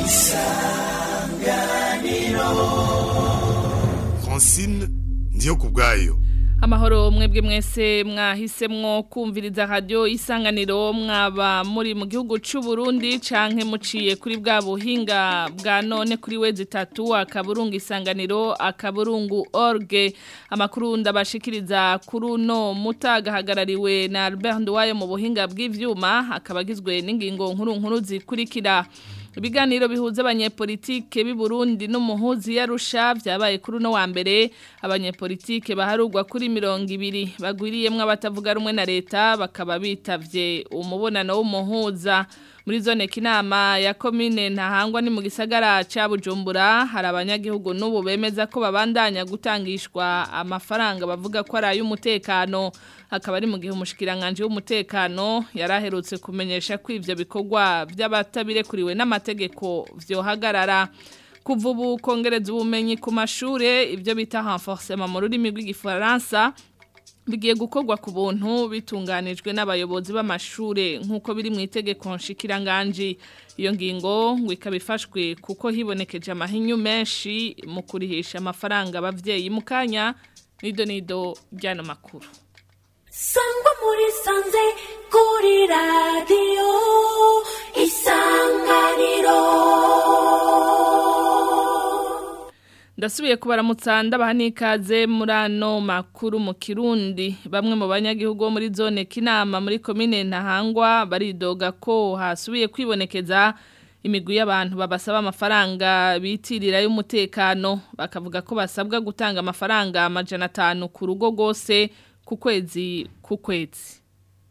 francine ndiyo ku bwayo amahoro mwebwe mwese mwahisemwo kumviriza radio isanganiro mwaba muri mu gihugu c'u Burundi canke muciye kuri bwa buhinga bwa none kuri wezi tatu akaburungu isanganiro akaburungu org amakuru ndabashikiriza kuri uno mutagahagarariwe na Albert Nduwayo mu buhinga bw'ivyuma akabagizwe n'ingingo nkuru nkuru zikurikira ibiganiro bihuza abanyepolitike b'i Burundi n'umuhuzi yarusha vyabaye kuri uno wa mbere abanyepolitike baharugwa kuri mirongo ibiri bagwiriyemwo abatavuga rumwe na leta bakaba bitavye umubonano w'umuhuza muri zone kinama ya komine ntahangwa ni mu gisagara ca Bujumbura hari abanyagihugu n'ubu bemeza ko babandanya gutangishwa amafaranga bavuga ko ari ay'umutekano akaba ari mu gihe umushikiranganje w'umutekano yaraherutse kumenyesha ko ivyo bikorwa by'abatabirekuriwe n'amategeko vyohagarara kuva ubu kongereza ubumenyi ku mashure ibyo bita renforcement mu rurimi rw'igifaransa bigiye gukorwa ku buntu bitunganijwe n'abayobozi b'amashure nk'uko biri mu itegeko nshikiranganje iyo ngingo ngo ikaba ifashwe kuko hibonekeje amahinyu menshi mu kurihisha amafaranga abavyeyi mu kanya nido nido byano makuru sangwa muri sanze kuri radiyo isanganiro ndasubiye kubaramutsa ndabaha n'ikaze muri ano makuru mu kirundi bamwe mu banyagihugu bo muri zone kinama muri komine ntahangwa baridoga ko hasubiye kwibonekeza imigwi y'abantu babasaba amafaranga bitirira y'umutekano bakavuga ko basabwa gutanga amafaranga amajana atanu ku rugo rwose ku kwezi ku kwezi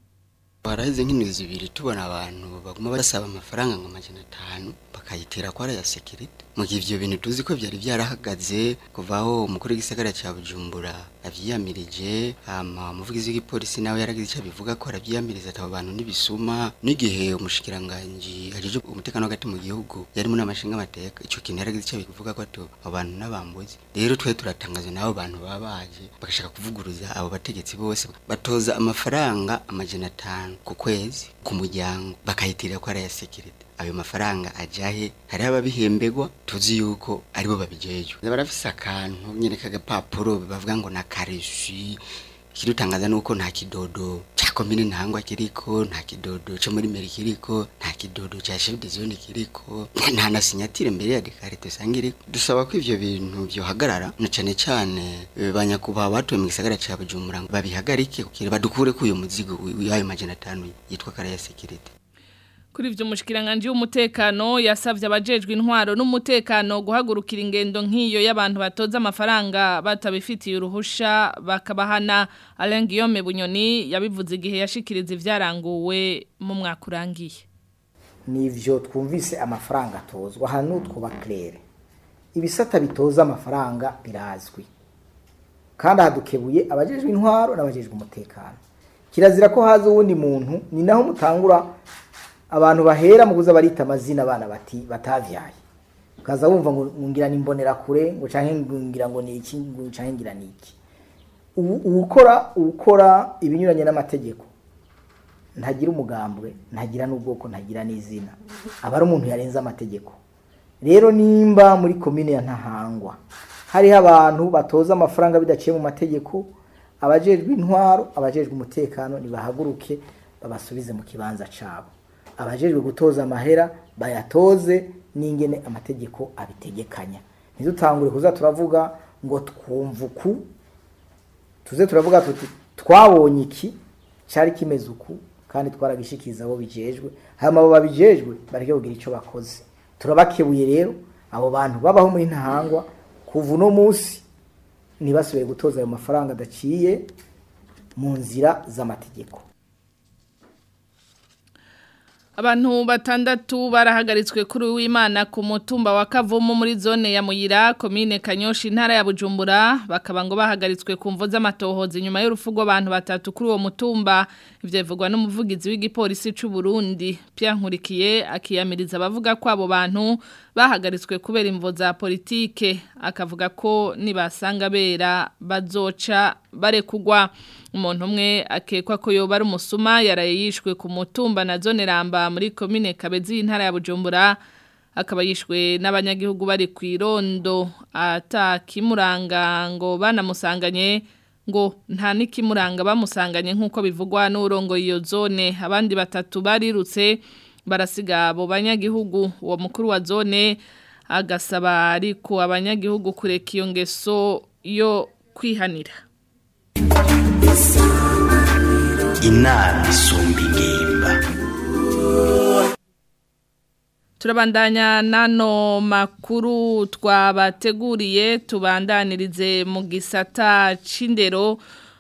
baraheze nk'indwi zibiri tubona abantu baguma basaba amafaranga ngo amajana atanu bakayitera ko ari aya sekirite mu gihe ivyo bintu tuzi ko vyari vyarahagaze kuva aho umukuru w'igisagara ca bujumbura avyiyamirije hama umuvugizi w'igipolisi nawe yaragize ico abivuga ko aravyiyamiriza ati abo bantu n'ibisuma n'igihe umushikiranganji ajejwe umutekano hagati mu gihugu yari muri amashinga amateka ico kintu yaragize ico abivuga ko ati abo bantu n'abambuzi rero twe turatangaza n'abo bantu baba baje bagashaka kuvuguruza abo bategetsi bose batoza amafaranga amajana atanu ku kwezi ku muryango bakayitirira ko ari aya sekirite ayo mafaranga ajahe hari ababihembegwa tuzi yuko aribo babijejwe barafise akantu nyene kagapapuro bavuga ngo na kareshi kirutangaza nuko nta kidodo cha komine ntangwa kiriko nta kidodo cyo muri meri kiriko nta kidodo cha chef de zone kiriko nta na signatire mbere ya dekarite sangire dusaba ko ivyo bintu byo hagarara na cane cane banyakuba batuye mu gisagara ca Bujumbura babihagarike kukira badukure ku uyo muzigo w'ayo majana 5 yitwa kare ya security Kuri ivyo mushikiranganje w'umutekano yasavye abajejwe intwaro n'umutekano guhagurukira ingendo nk'iyo y'abantu batoza amafaranga batabifitiye uruhusha bakabahana Alain Guillaume Bunyoni yabivuze igihe yashikiriza ivyaranguwe mu mwaka urangiye. Nivyo twumvise amafaranga atozwa hano twuba claire. Ibisata bitoza amafaranga birazwi. Kandi hadukebuye abajejwe intwaro n'abajejwe umutekano. Kirazira ko haza uwundi muntu ni naho mutangura abantu bahera mu kuza barita amazina abana bati batavyaye ukaza wumva ngo ngira nimbonera kure ngo canke ngira ngo ni iki ngo canke ngira ni iki ukora ukora ibinyuranye n'amategeko ntagira umugambwe ntagira n'ubwoko ntagira n'izina aba ari umuntu yarenze amategeko rero nimba muri komine ya ntahangwa hariho abantu batoza amafaranga bidaciye mu mategeko abajejwe intwaro abajejwe umutekano nibahaguruke babasubize mu kibanza cabo abajejwe gutoza amahera bayatoze n'ingene amategeko abitegekanya ntidutangure kuza turavuga ngo twumva uku tuze turavuga tuti twabonye iki cyari kimeze uku kandi twaragishikiriza abo bijejwe hanyuma abo babijejwe bareke kugira icyo bakoze turabakebuye rero abo bantu babaho muri ntahangwa kuva uno munsi ntibasubiye gutoza ayo mafaranga adaciye mu nzira z'amategeko Abantu batandatu barahagaritswe kuri w'Imana ku mutumba wa Kavumu muri zone ya Muyira komine Kanyoshi intara ya Bujumbura bakaba ngo bahagaritswe ku mvo z'amatohoza inyuma y'urupfu rw'abantu batatu kuri uwo mutumba ivyo bivugwa n'umuvugizi w'igipolisi c'u Burundi Pierre Nkurikiye akiyamiriza abavuga ko abo bantu bahagaritswe kubera imvo za politike akavuga ko nibasanga bera bazoca barekugwa umuntu umwe akekwa ko yoba ari umusuma yaraye yishwe ku mutumba na zone ramba muri komine Kabezi intara ya Bujumbura akaba yishwe n'abanyagihugu bari ku irondo atakimuranga ngo banamusanganye ngo nta n'ikimuranga bamusanganye nk'uko bivugwa n'urongo iyo zone abandi batatu barirutse barasiga abo banyagihugu uwo mukuru wa zone agasaba ariko abanyagihugu kureka iyo ngeso yo kwihanira inama isumba ingimba turabandanya nano makuru twabateguriye tubandanirize mu gisata c'indero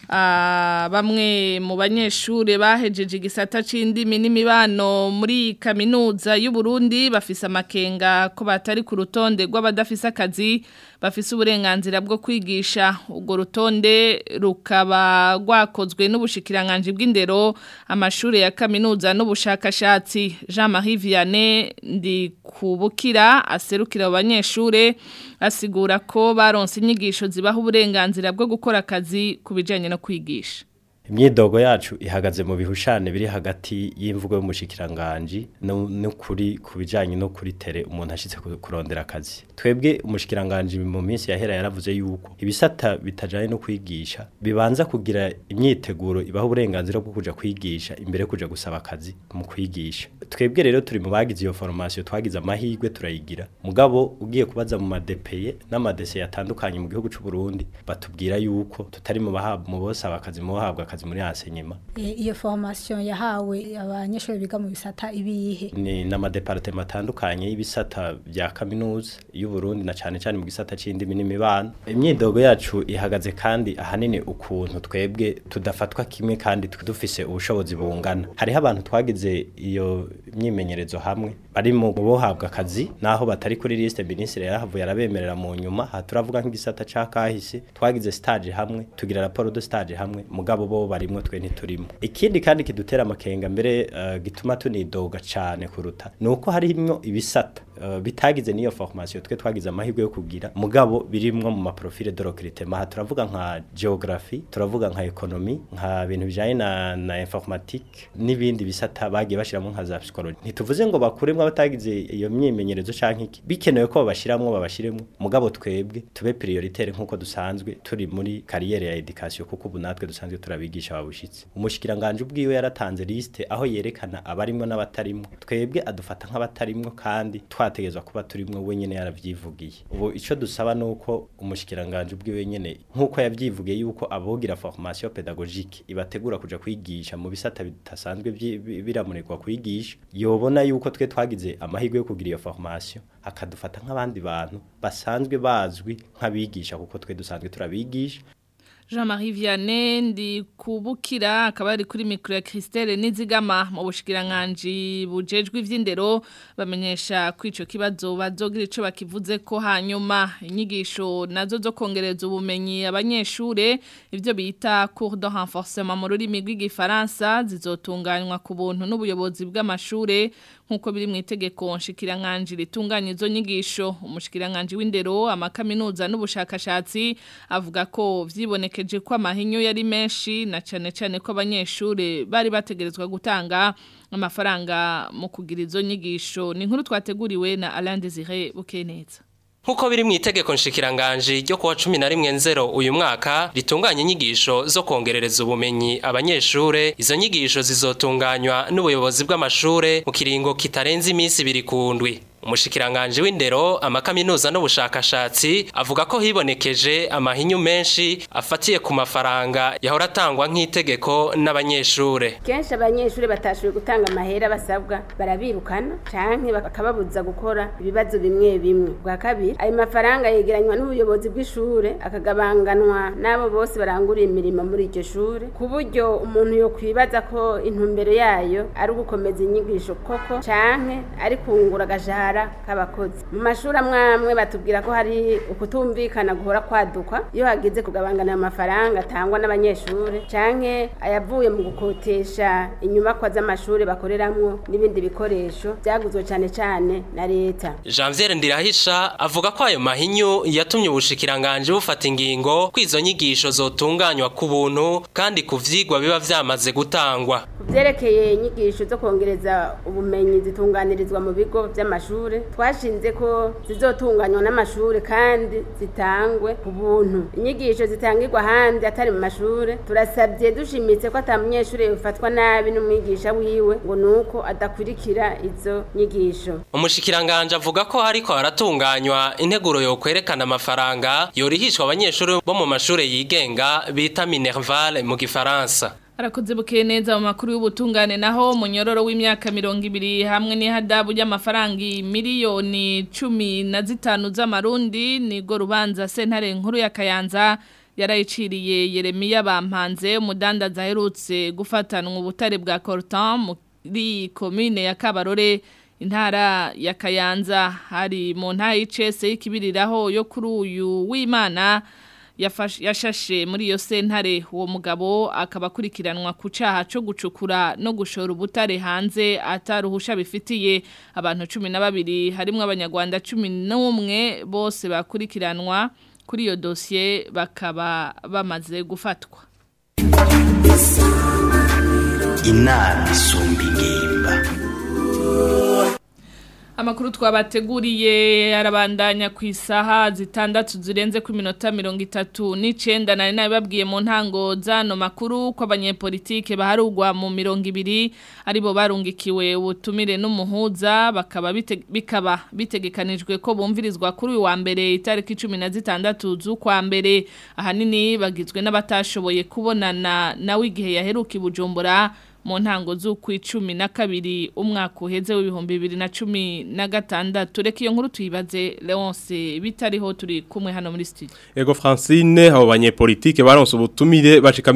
bamwe mu banyeshuri bahejeje igisata c'indimi n'imibano muri kaminuza y'u Burundi bafise amakenga ko batari ku rutonde rw'abadafise akazi bafise uburenganzira bwo kwigisha urwo rutonde rukaba rwakozwe n'ubushikiranganje bw'indero amashuri ya kaminuza n'ubushakashatsi Jean Marie Vianney ndi kubukira aserukira abanyeshure asigura ko baronse inyigisho zibaha uburenganzira bwo gukora akazi ku bijanye no kwigisha imyidogo yacu ihagaze mu bihushane biri hagati y'imvugo y'umushikiranganji no kuri ku bijanye no kuri tere umuntu ashitse kurondera akazi twebwe umushikiranganji mu minsi yahera yaravuze yuko ibisata bitajanye no kwigisha bibanza kugira imyiteguro ibaho uburenganzira bwo kuja kwigisha imbere kuja gusaba akazi mu kwigisha twebwe rero turi mu bagize iyo formation twagize amahirwe turayigira mugabo ugiye kubaza mu madepeye n'amadese yatandukanye mu gihugu c'u Burundi batubwira yuko tutari mu bahabwa mu bosaba akazi mu bahabwa akazi muri enseignement iyo formation yahawe abanyeshuri biga mu bisata ibihe ni n'amadepartement atandukanye y'ibisata bya kaminuza y'u Burundi na cyane cyane mu gisata c'indimi n'imibano imyidogo yacu ihagaze kandi ahanini ukuntu twebwe tudafatwa kimwe kandi dufise ubushobozi bungana hariho abantu twagize iyo myimenyerezo hamwe bari mu bohabwa akazi naho batari kuri liste ministre yarahavuye arabemerera mu nyuma ha turavuga nk'igisata ca kahise twagize stage hamwe tugira raporo de stage hamwe mugabo bo barimwo twe ntiturimo ikindi kandi kidutera amakenga mbere uh, gituma tunidoga cane kuruta nuko harimwo ibisata uh, bitagize niyo formation twe twagize amahirwe yo kugira mugabo birimwo mu maprofile de recrutement ha turavuga nka geography turavuga nka economy nka bintu bijanye na, na informatique n'ibindi bisata bagiye bashiramo nka za psychology ntituvuze ngo bakuremwo abatagize iyo myimenyerezo canke iki bikenewe ko babashiramwo babashiremwo mugabo twebwe tube prioritaire nkuko dusanzwe turi muri carrière ya education kuko ubu natwe dusanzwe turabigisha babushitse umushikiranganje ubwiwe yaratanze liste aho yerekana abarimwo n'abatarimwo twebwe adufata nk'abatarimwo kandi twategezwa kuba turimwo wenyene yaravyivugiye ubu ico dusaba nuko umushikiranganje ubwiwe nyene nkuko yavyivugiye yuko abogira formation pédagogique ibategura kuja kwigisha mu bisata bitasanzwe biramurirwa kwigisha yobona yuko twe twagize amahirwe yo kugira iyo formation akadufata nk'abandi bantu basanzwe bazwi nk'abigisha kuko twe dusanzwe turabigisha Jean-Marie Vianney ndi kubukira akaba ari kuri micro ya Christelle Nizigama mu bushikiranganje bujejwe ivy'indero bamenyesha kwico kibazo bazogira ico bakivuze ko hanyuma inyigisho nazo zo kongereza ubumenyi abanyeshure ivyo bita cours de renforcement mu rurimi rw'igifaransa zizotunganywa ku buntu n'ubuyobozi bw'amashure nkuko biri mu itegeko nshikiranganje ritunganya izo nyigisho umushikiranganje w'indero amakaminuza n'ubushakashatsi avuga ko vyibonekeje ko amahinyo yari menshi na cane cane ko abanyeshure bari bategerezwa gutanga amafaranga mu kugira izo nyigisho ni inkuru twateguriwe na Alain Désiré Bukeneza Nkuko biri mu itegeko nshikiranganje ryo kuwa 11 nzero uyu mwaka ritunganya inyigisho zo kongerereza ubumenyi abanyeshure izo nyigisho zizotunganywa n'ubuyobozi bw'amashure mu kiringo kitarenze iminsi ibiri kundwi umushikiranganje w'indero amakaminuza n'ubushakashatsi avuga ko hibonekeje amahinyu menshi afatiye ku mafaranga yahora atangwa nk'itegeko n'abanyeshure kenshi abanyeshure batashoboye gutanga amahera basabwa barabirukana canke bakababuza gukora ibibazo bimwe bimwe bwa kabiri ayo mafaranga yegeranywa n'ubuyobozi bw'ishure akagabanganwa n'abo bose baranguriye imirimo muri iryo shure ku buryo umuntu yo kwibaza ko intumbero yayo ari ugukomeza inyigisho koko canke ari kungura agashahara k'abakozi mu mashuri amwe amwe batubwira ko hari ukutumvikana guhora kwaduka iyo hageze kugabangana amafaranga atangwa n'abanyeshuri canke ayavuye mu gukotesha inyubakwa z'amashuri bakoreramwo n'ibindi bikoresho byaguzwe cane cane na leta Janvier Ndirahisha avuga ko ayo mahinyu yatumye ubushikiranganje bufata ingingo kwizo nyigisho zotunganywa ku buntu kandi ku vyigwa biba vyamaze gutangwa kuvyerekeye inyigisho zo kongereza ubumenyi zitunganirizwa mu bigo vy'amashuri mashure twashinze ko zizotunganywa n'amashure kandi zitangwe ku buntu inyigisho zitangirwa ahandi atari mu mashure turasabye dushimitse ko ata munyeshure yofatwa nabi n'umwigisha wiwe ngo nuko adakurikira izo nyigisho umushikiranganje avuga ko hariko haratunganywa integuro yo kwerekana amafaranga yorihishwa abanyeshuri bo mu mashure yigenga bita Minerval mu gifaransa Arakoze bukeye neza mu makuru y'ubutungane naho munyororo w'imyaka mirongo ibiri hamwe n'ihadabu ry'amafaranga miliyoni cumi na zitanu z'amarundi nigo rubanza sentare nkuru ya Kayanza yarayiciriye Yeremiya Bampanze umudandaza aherutse gufatanwa ubutare bwa Cortan muri commune ya Kabarore intara ya Kayanza hari mu ntara y'icese y'ikibiriraho yo kuri uyu w'Imana yashashe muri iyo sentare uwo mugabo akaba akurikiranwa ku cyaha cyo gucukura no gushora ubutare hanze ataruhusha bifitiye abantu cumi na babiri harimo abanyarwanda cumi n'umwe bose bakurikiranwa kuri iyo dosiye bakaba bamaze gufatwa inama isumba ingimba Amakuru twabateguriye arabandanya ku isaha zitandatu zirenze ku minota mirongo itatu n'icenda nari nabibabwiye mu ntango zano makuru ko abanyepolitike baharugwa mu mirongo ibiri aribo barungikiwe ubutumire n'umuhuza bakaba bite, bikaba bitegekanijwe ko bumvirizwa kuri uyu wa mbere itariki cumi na zitandatu z'ukwa mbere ahanini bagizwe n'abatashoboye kubonana nawe igihe yaheruka i Bujumbura mu ntango z'ukwicumi na kabiri umwaka uheze w'ibihumbi bibiri na cumi na gatandatu reka iyo nkuru tuyibaze Leonce bitariho turi kumwe hano muri studio Ego Francine abo banyepolitike baronse ubutumire bashika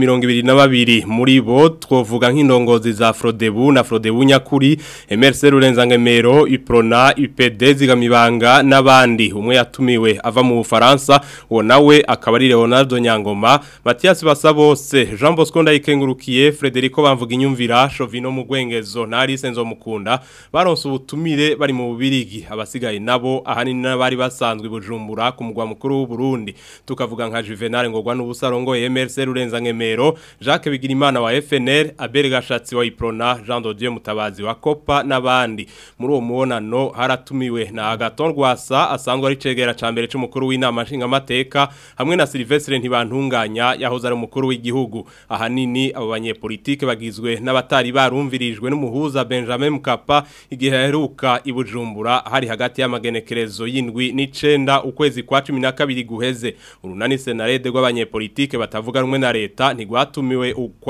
22 muri bo twovuga nk'indongozi za Frodebu na Frodebu nyakuri MRC Rurenzangemero Uprona UPD zigamibanga n'abandi umwe yatumiwe ava mu Bufaransa uwo nawe akaba ari Leonardo Nyangoma Mathias Basabose Jean Bosco Ndayikengurukiye Frederico bamvuga inyumvira Shovino Mugwengezo na Alice Nzomukunda baronse ubutumire bari mu bubirigi abasigaye nabo ahanini n'abari basanzwe bujumbura ku mugwa mukuru w'u Burundi tukavuga nka Juvenal ngorwa n'ubusarongo MRC Rurenza Ngemero Jacques Bigirimana wa FNL Abel Gashatsi wa Iprona Jean Dodieu Mutabazi wa Copa n'abandi muri uwo muonano haratumiwe na Agaton Rwasa asanzwe ari cegera ca mbere c'umukuru w'inama nshinga mateka hamwe na Silvestre ntibantunganya yahoze ari umukuru w'igihugu ahanini abo banyepolitike bagizwe n'abatari barumvirijwe n'umuhuza Benjamin Mkapa igihe yaheruka i Bujumbura hari hagati y'amagenekerezo y'indwi n'icenda ukwezi kwa 12 guheze urunani senarede rw'abanyepolitike batavuga rumwe na leta ntigwatumiwe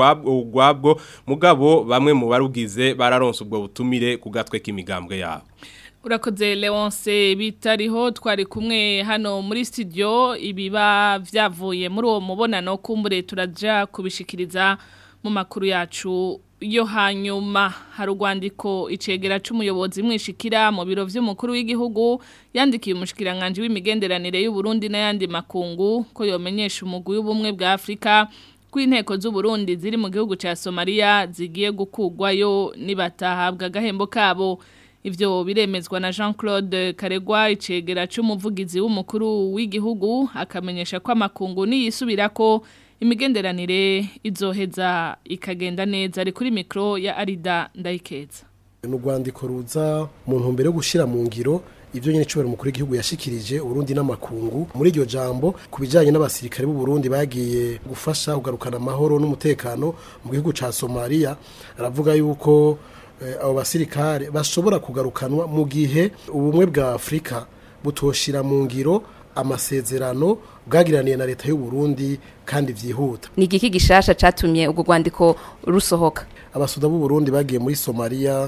ugwabwo mugabo bamwe mu barugize bararonse ubwo butumire ku gatwe k'imigambwe yabo Urakoze Leonce bitariho twari kumwe hano muri studio ibiba vyavuye muri uwo mubonano kumbure turaja kubishikiriza mu makuru yacu yo hanyuma hari urwandiko icegera c'umuyobozi mwishikira mu biro vy'umukuru w'igihugu yandikiye umushikiranganje w'imigenderanire y'u Burundi n'ayandi makungu ko yomenyesha umugwi w'ubumwe bwa Afrika kw'inteko z'u Burundi ziri mu gihugu ca Somalia zigiye gukugwayo nibatahabwa gahembo kabo Ivyo biremezwa na Jean-Claude Karegwa icegera c'umuvugizi w'umukuru w'igihugu akamenyesha ko amakungu niyisubirako imigenderanire izoheza ikagenda neza ari kuri mikro ya Arida Ndayikeza. N'urwandiko ruza mu ntumbero yo gushira mu ngiro ibyo nyine cyo mukuru w'igihugu yashikirije Burundi n'amakungu muri iryo jambo kubijanye n'abasirikare b'u Burundi bagiye gufasha kugarukana amahoro n'umutekano mu gihugu ca Somalia aravuga yuko abo basirikare bashobora kugarukanwa mu gihe ubumwe bwa Afrika butoshira mu ngiro amasezerano bwagiraniye na leta y'u Burundi kandi vyihuta ni igiki gishasha catumye ubwo rwandiko rusohoka abasuda b'u Burundi bagiye muri Somalia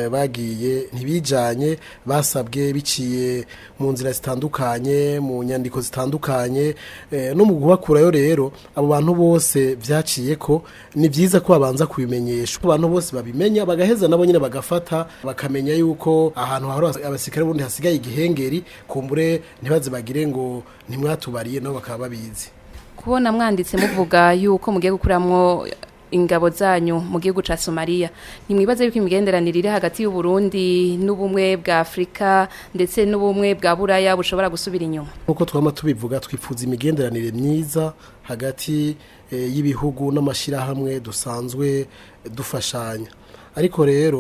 bagiye ntibijanye basabwe biciye mu nzira zitandukanye mu nyandiko zitandukanye no mu guhakurayo rero abo bantu bose vyaciye ko ni vyiza ko babanza kubimenyesha abantu bose babimenya bagaheza nabo nyine bagafata bakamenya yuko ahantu hahora abasirikare bundi hasigaye igihengeri kumbure ntibaze bagire ngo ntimwatubariye nabo bakaba babizi kubona mwanditse muvuga yuko mugiye gukuramwo ingabo zanyu mu gihugu ca Somalia nimwibaze yuko imigenderanire iri hagati y'u Burundi n'ubumwe bwa Afrika ndetse n'ubumwe bwa Buraya bushobora gusubira inyuma uko twama tubivuga twifuza imigenderanire myiza hagati e, y'ibihugu n'amashirahamwe dusanzwe dufashanya ariko rero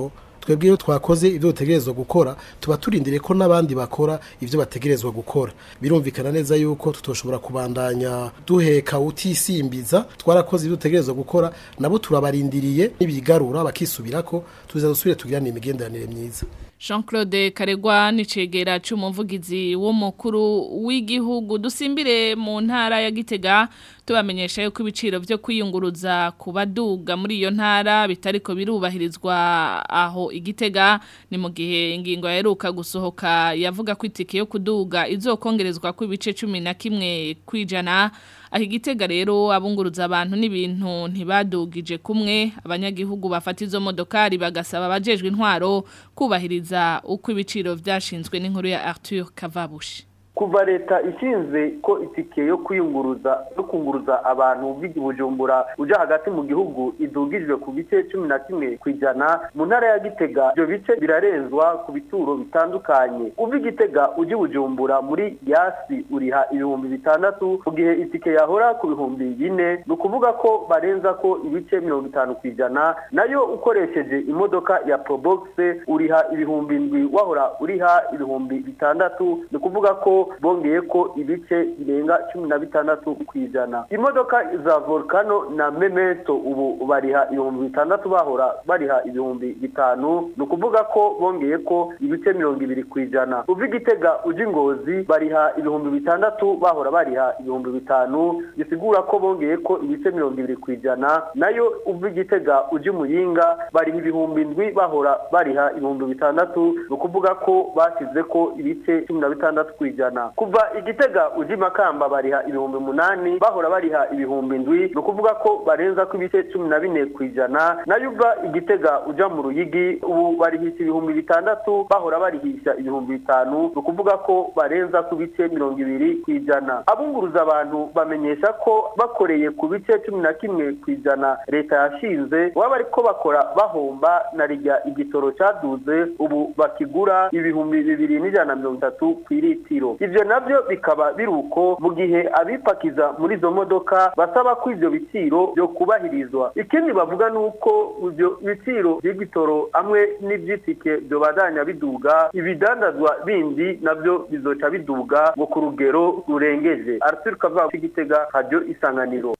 twebwe iyo twakoze ibyo dutegerezwa gukora tuba turindiriye ko n'abandi bakora ibyo bategerezwa gukora birumvikana neza yuko tutoshobora kubandanya duheka utisimbiza twarakoze ibyo dutegerezwa gukora nabo turabarindiriye nibigarura bakisubirako tuza dusubire tugirane imigenderanire myiza Jean Claude Karegwa nicegera c'umuvugizi w'umukuru w'igihugu dusimbire mu ntara ya Gitega tubamenyesha yuko ibiciro byo kwiyunguruza ku baduga muri iyo ntara bitariko birubahirizwa aho igitega ni mu gihe ingingo yaheruka gusohoka yavuga ko itike yo kuduga izokongerezwa ku bice cumi na kimwe kwijana aho igitega rero abunguruza abantu n'ibintu ntibadugije kumwe abanyagihugu bafata izo modokari bagasaba abajejwe intwaro kubahiriza uko ibiciro byashinzwe n'inkuru ya Arthur Kavabushi kuva leta ishinze ko itike yo kwiyunguruza no kunguruza abantu b'igibujumbura uja hagati mu gihugu idugijwe ku bice cumi na kimwe ku ijana mu ntara ya gitega ibyo bice birarenzwa ku bituro bitandukanye uva igitega uja bujumbura muri yasi uriha ibihumbi bitandatu mu gihe itike yahora ku bihumbi bine ni ukuvuga ko barenza ko ibice mirongo itanu ku ijana nayo ukoresheje imodoka ya probogise uriha ibihumbi ndwi wahora uriha ibihumbi bitandatu ni ukuvuga ko bongeye ko ibice birenga cumi na bitandatu ku ijana imodoka za volcano na memento ubu bariha ibihumbi bitandatu bahora bariha ibihumbi bitanu ni ukuvuga ko bongeye ko ibice mirongo ibiri ku ijana uva igitega uja ingozi bariha ibihumbi bitandatu bahora bariha ibihumbi bitanu bisigura ko bongeye ko ibice mirongo ibiri ku ijana nayo uva igitega uja imuyinga bariha ibihumbi ndwi bahora bariha ibihumbi bitandatu ni ukuvuga ko bashyize ko ibice cumi na bitandatu ku ijana kuva igitega uji makamba bariha ibihumbi munani bahora bariha ibihumbi ndwi ni ukuvuga ko barenza ko ibice cumi na bine ku ijana nayo uva igitega uja mu ruyigi ubu barihisha ibihumbi bitandatu bahora barihisha ibihumbi bitanu ni ukuvuga ko barenza ku bice mirongo ibiri ku ijana abunguruza abantu bamenyesha ko bakoreye ku bice cumi na kimwe ku ijana leta yashinze baba ariko bakora bahomba na rijya igitoro cyaduze ubu bakigura ibihumbi bibiri n'ijana na mirongo itatu ku iritiro ivyo navyo bikaba biri uko mu gihe abipakiza muri izo modoka basaba ko ivyo biciro byo kubahirizwa ikindi bavuga nuko ivyo biciro by'igitoro hamwe n'ivyitike byo badanya biduga ibidandazwa bindi navyo bizoca biduga ngo ku rugero rurengeje Arthur Kava Gitega Radio Isanganiro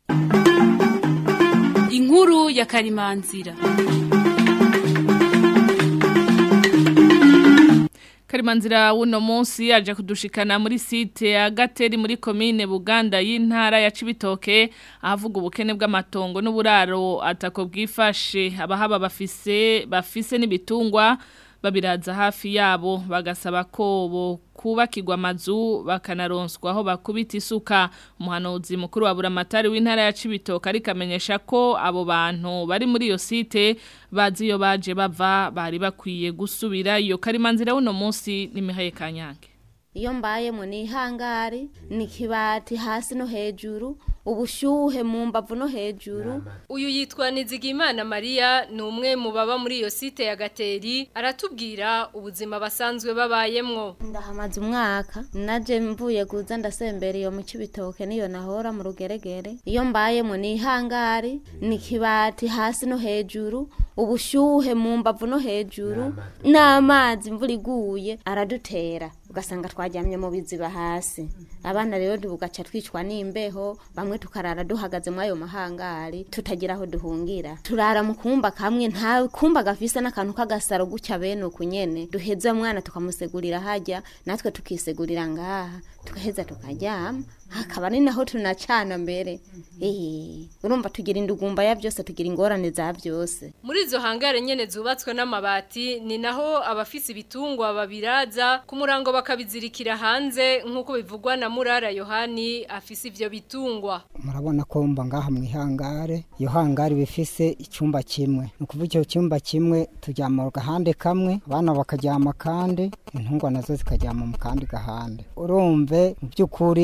Inkuru ya Karimanzira Karimanzira uno munsi aje kudushikana muri site ya Gateri muri commune Buganda y'intara ya Cibitoke ahavuga ubukene bw'amatongo n'uburaro atako bwifashe abahaba bafise bafise n'ibitungwa babiraza hafi yabo bagasaba ko bo kubakirwa amazu bakanaronswa aho bakubita isuka umuhanuzi mukuru wa buramatari w'intara ya Cibitoke ariko amenyesha ko abo bantu bari muri iyo site bazi iyo baje bava bari bakwiye gusubira iyo karimanzira uno munsi ni Mihaye Kanyange iyo mbayemo ni ihangari ni kibati hasi no hejuru ubushyuhe mu mbavu no hejuru uyu yitwa Nizigimana Maria ni umwe mu baba muri iyo site ya Gateri aratubwira ubuzima basanzwe babayemwo ndahamaze umwaka naje mvuye guza ndasembera iyo mu cibitoke niyo nahora mu rugeregere iyo mbayemo ni ihangari ni kibati hasi no hejuru ubushyuhe mu mbavu no hejuru n'amazi imvura iguye aradutera ugasanga twaryamye mu biziba hasi abana rero tugaca twicwa n'imbeho bamwe tukarara duhagaze muri ayo mahangari tutagira aho duhungira turara mu kumba kamwe nta kumba gafise n'akantu k'agasaro gutya bene uku nyene duheza umwana tukamusegurira hajya natwe tukisegurira ngaha tugaheza tukaryama hakaba ni naho tunacana mbere eee urumva tugira indugumba ya byose tugira ingorane za byose muri izo hangare nyene zubatswe n'amabati ni naho abafise ibitungwa babiraza ku murango bakabizirikira hanze nk'uko bivugwa na murara yohani afise ivyo bitungwa murabona ko mba ngaha mu ihangare iyo hangare bifise icyumba kimwe ni ukuvuga icyo cyumba kimwe turyama mu gahande kamwe abana bakaryama kandi intungwa nazo zikaryama mu kandi gahande urumve mu by'ukuri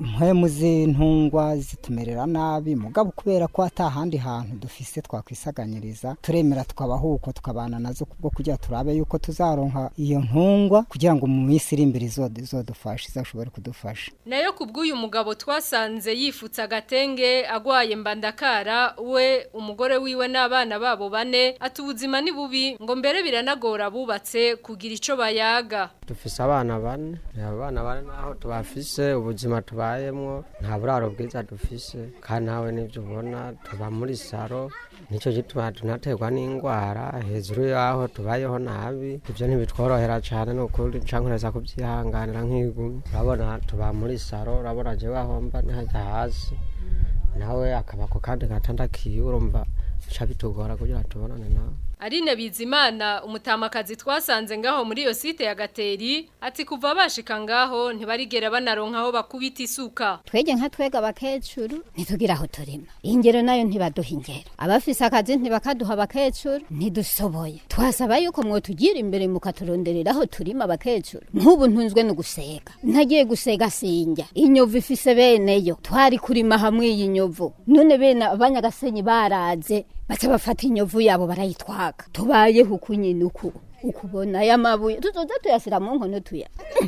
impwemu z'intungwa zitumerera nabi mugabo kubera ko atahandi hantu dufise twakwisaganyiriza turemera tukabaho uko tukabana nazo kubwo kugira turabe yuko tuzaronka iyo ntungwa kugira ngo mu minsi iri imbere izod- izodufashe izashobore kudufasha nayo kubw'uyu mugabo twasanze yifutse agatenge agwaye mbandakara we umugore wiwe n'abana babo bane ati ubuzima ni bubi ngo mbere biranagora bubatse kugira ico bayaga dufise abana bane abana bane naho tubafise ubuzima tubayemwo nta buraro bwiza dufise kandi nawe nivyo ubona tuba muri saro nicyo gituma tunaterwa n'indwara hejuru yaho tubayeho nabi ivyo ntibitworohera cane nukuri cankoreza kubyihanganira nk'igumi urabona tuba muri saro urabona jewe aho mba nihajya hasi nawe akaba ku kandi gatanda kiwe urumva bica bitugora kugira tubonane nawe Aline Bizimana umutamakazi twasanze ngaho muri iyo site ya Gateri ati kuva bashika ngaho ntibarigera banaronka aho bakubita isuka twege nka twega abakecuru ntitugira aho turima ingero nayo ntibaduha ingero abafise akazi ntibakaduha abakecuru ntidusoboye twasaba yuko mwotugira imbere mukaturonderera aho turima abakecuru nk'ubu ntunzwe no gusega ntagiye gusega sinjya inyovu ifise beneyo twari kurima hamwe iyi nyovu none bene abanyagasenyi baraze baca bafata inyovu yabo barayitwaga tubayeho uku nyine uku ukubona aya mabuye tuzoza tuyasira mu nkono tuya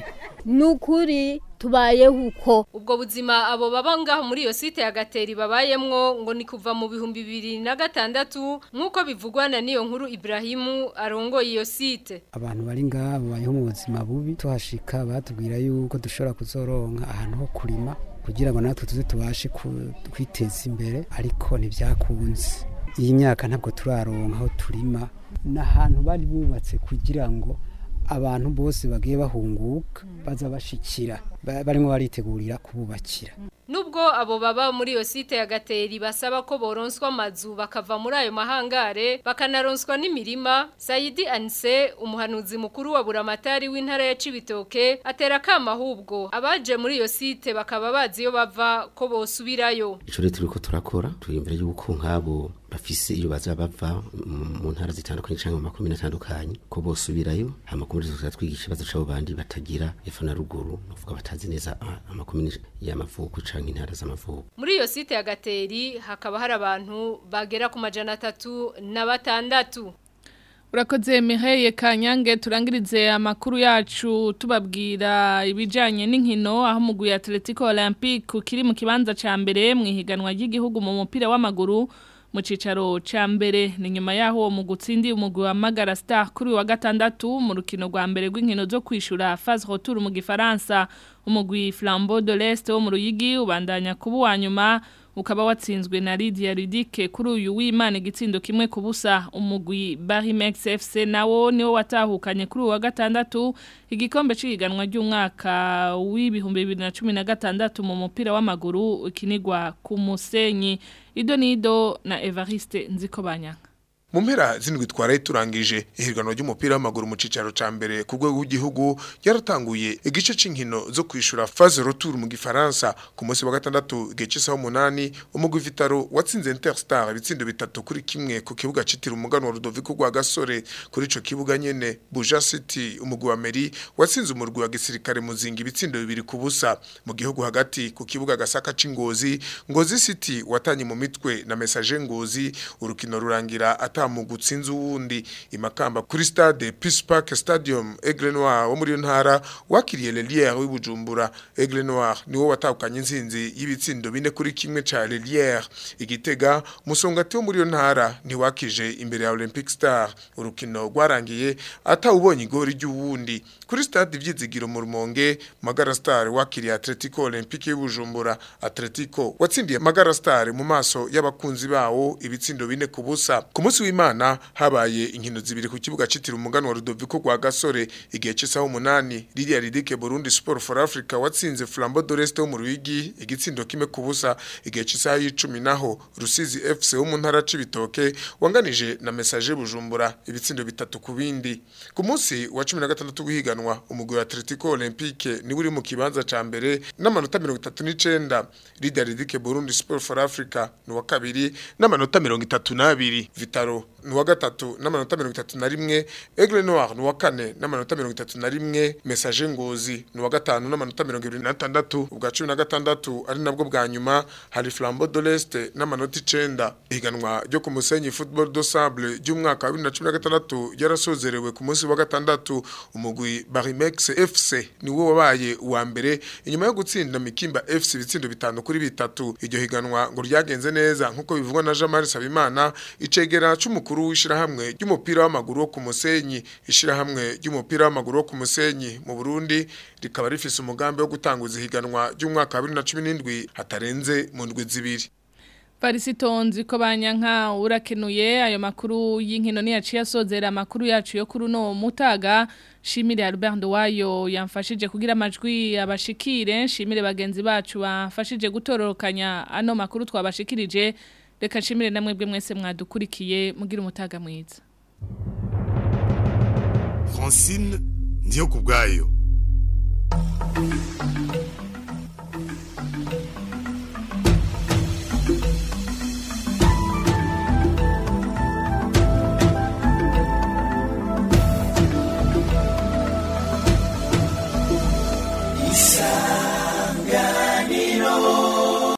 nukuri tubayeho uko ubwo buzima abo baba ngaho muri iyo site ya Gateri babayemwo ngo ni kuva mu bihumbi bibiri na gatandatu nk'uko bivugwa na niyo nkuru Ibrahimu arongoye iyo site abantu bari ngaha babayeho mu buzima bubi tuhashika batubwira yuko dushobora kuzoronka ahantu ho kurima kugira ngo natwe tuze tubashe ku- kwiteza imbere ariko ntibyakunze iyi myaka ntabwo turaronka aho turima ni ahantu bari bubatse kugira ngo abantu bose bagiye bahunguka baza bashikira ba- barimo baritegurira kububakira Nubwo abo baba muri iyo site ya Gateri basaba ko boronswa amazu bakava muri ayo mahangare bakanaronswa n'imirima Saidi Anse umuhanuzi mukuru wa Buramatari w'intara ya Cibitoke atera kama ahubwo abaje muri iyo site bakaba bazi iyo bava ko bosubirayo ico rero turiko turakora twiyumvira yuko nk'abo bafise iyo baza bava mu- mu ntara zitandukanye canke mu makomine atandukanye ko bosubirayo amakomine tuza twigisha ikibazo c'abo bandi batagira epfo na ruguru novuga batazi neza ah, amakomine y'amavuko canke intara z'amavuko Muri iyo site ya Gateri hakaba hari abantu bagera ku majana atatu na batandatu Urakoze Miheye Kanyange turangirize amakuru yacu tubabwira ibijanye n'inkino aho mugwi Atletico Olympique kiri mu kibanza ca mbere mu ihiganwa ry'igihugu mu mupira w'amaguru mu cicaro ca mbere ni nyuma yaho uwo mugwi utsindiye umugwi wa Magara Star kuri uyu wa gatandatu mu rukino rwa mbere rw'inkino zo kwishura phase retour mu gifaransa umugwi Flambeau de l'Est wo mu Ruyigi ubandanya kuba uwa nyuma ukaba watsinzwe na Lydia Ridike kuri uyu w'Imana igitsindo kimwe ku busa umugwi Barimex FC nawo niwo watahukanye kuri uyu wa gatandatu igikombe c'ihiganwa ry'umwaka w'ibihumbi 2016 mu mupira w'amaguru ukinigwa ku Musenyi Ido Nido na Evariste Nzikobanya mu mpera zindwi twaraye turangije ihiganwa ry'umupira w'amaguru mu cicaro ca mbere ku rwego rw'igihugu yaratanguye igice c'inkino zo kwishura phase retour mu gifaransa ku munsi wa gatandatu igihe c'isaha umunani umugwi Vitaro watsinze Interstar ibitsindo bitatu kuri kimwe ku kibuga citiriwe umuganwa Rudoviko rwa Gasore kuri ico kibuga nyene Buja City umugwi wa Meri watsinze umurwi wa gisirikare muzinga ibitsindo bibiri ku busa mu gihugu hagati ku kibuga Gasaka c'Ingozi Ngozi City watanye mu mitwe na Message Ngozi urukino rurangira ata mu gutsinza uwundi imakamba kuri stade Peace Park Stadium Aigle Noir wo muri iyo ntara wakiriye Lelière w'ibujumbura Aigle Noir niwo watahukanye insinzi y'ibitsindo bine kuri kimwe ca Lelière igitega musongati wo muri iyo ntara ntiwakije imbere ya Olympic Star urukino rwarangiye atawubonye igori ry'uwundi kuri stade ivyizigiro mu Rumonge Magara Star wakiriye Atletico Olympique y'Ubujumbura Atletico watsindiye Magara Star mu maso y'abakunzi bawo ibitsindo bine ku busa ku munsi w'Imana habaye inkino zibiri ku kibuga citiriwe umugano wa Rudoviko rwa Gasore igihe c'isaha umunani Lydia Ridike Burundi Sport for Africa watsinze Flambeau de l'Est wo mu Ruyigi igitsindo kimwe ku busa igihe c'isaha y'icumi naho Rusizi FC wo mu ntara c'ibitoke wanganije na Message Bujumbura ibitsindo bitatu ku bindi ku munsi wa 16 guhiganwa umugwi wa Atletico Olympique ni uri mu kibanza ca mbere n'amanota 39 Lydia Ridike Burundi Sport for Africa ni wa kabiri n'amanota 32 Vitaro ni uwa gatatu n'amanota mirongo itatu na rimwe Aigle Noir ni uwa kane n'amanota mirongo itatu na rimwe Message Ngozi ni uwa gatanu n'amanota mirongo ibiri n'atandatu ubwa cumi na gatandatu ari nabwo bwa nyuma hari Flambeau de l'Est n'amanota icenda ihiganwa ryo ku Musenyi Football do Sable ry'umwaka wa bibiri na cumi na gatandatu ryarasozerewe ku munsi wa gatandatu umugwi Barimex FC ni wo wabaye uwa mbere inyuma yo gutsinda Mikimba FC ibitsindo bitanu kuri bitatu iryo higanwa ngo ryagenze neza nkuko bivugwa na Jean-Marie Sabimana icegera c'umukuru w'ishirahamwe ry'umupira w'amaguru wo ku Musenyi ishirahamwe ry'umupira w'amaguru wo ku Musenyi mu Burundi rikaba rifise umugambi wo gutanguza ihiganwa ry'umwaka wa 2017 hatarenze mu ndwi zibiri Parisitonzi ko banyanka urakenuye ayo makuru y'inkino ni yaciye asozera amakuru yacu yo kuri no mutaga Shimire Albert Wayo yamfashije kugira amajwi abashikire shimire bagenzi bacu bafashije gutororokanya ano makuru twabashikirije reka shimire namwe bwe mwese mwadukurikiye mugira umutaga mwiza Francine ndiyo kubgayo